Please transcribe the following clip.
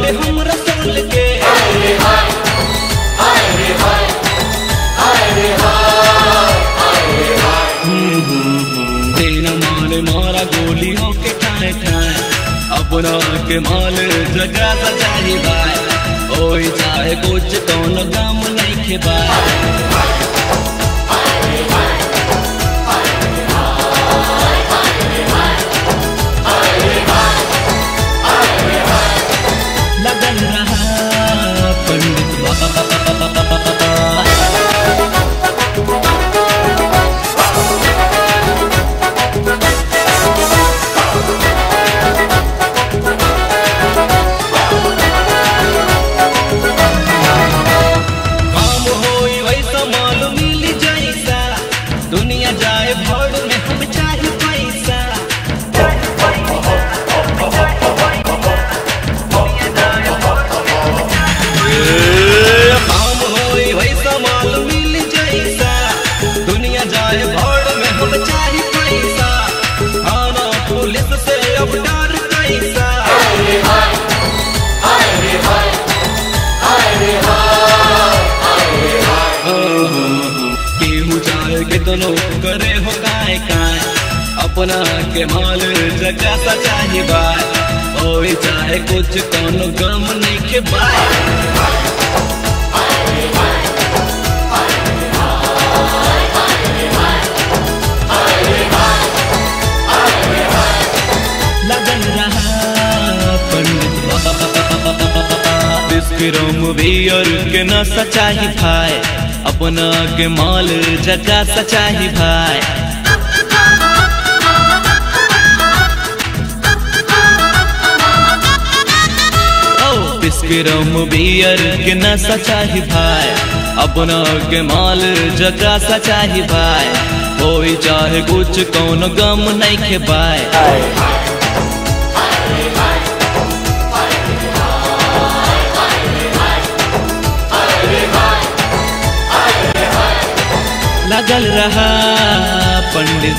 बाटे हम रसूल के तेरा माल मारा गोली होके ठाए ठाए अपना के माल जगा सचाही बाय ओई चाहे कुछ कौन गम नहीं के बाय लगन रहा पंडित बाबा काम होई वैसा माल मिल जैसा दुनिया जाए भर में हम चाहे पैसा काम होई वैसा माल मिल जैसा दुनिया जाए भर में हम चाहे पैसा थाना पुलिस से अब डर कैसा केहू चाहे कितनो करे हो काय काय अपना के माल जगा सचाही बाय ओए चाहे कुछ कौनो गम नहीं के बाय लगन रहा पंडित बाबा बिस्किरों बियर के न सचाही भाई अपना के माल जगा सचाही भाई ओ बिस्किरों बियर के न सचाही भाई अपना के माल जगा सचाही भाई होई चाहे कुछ कौन गम नहीं के बाय लगल रहा पंडित